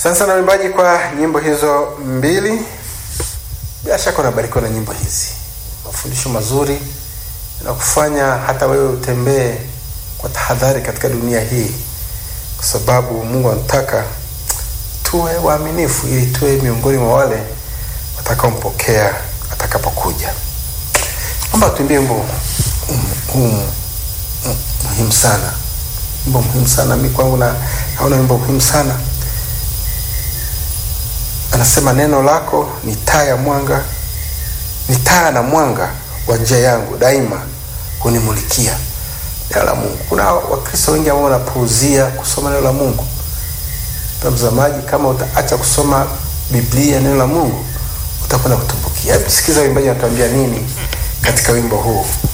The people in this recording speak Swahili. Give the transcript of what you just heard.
Asante sana waimbaji kwa nyimbo hizo mbili. Bila shaka unabarikiwa na nyimbo hizi, mafundisho mazuri na kufanya hata wewe utembee kwa tahadhari katika dunia hii, kwa sababu Mungu anataka tuwe waaminifu ili tuwe miongoni mwa wale watakaompokea atakapokuja. Naomba tuimbie wimbo huu muhimu sana, wimbo muhimu sana. Mi kwangu na naona wimbo muhimu sana. Anasema, neno lako ni taa ya mwanga, ni taa na mwanga wa njia yangu, daima hunimulikia. Neno la Mungu. Kuna Wakristo wengi ambao wanapuuzia kusoma neno la Mungu. Mtazamaji, kama utaacha kusoma Biblia, neno la Mungu, utakwenda kutumbukia. Hebu sikiza waimbaji wanatuambia nini katika wimbo huu.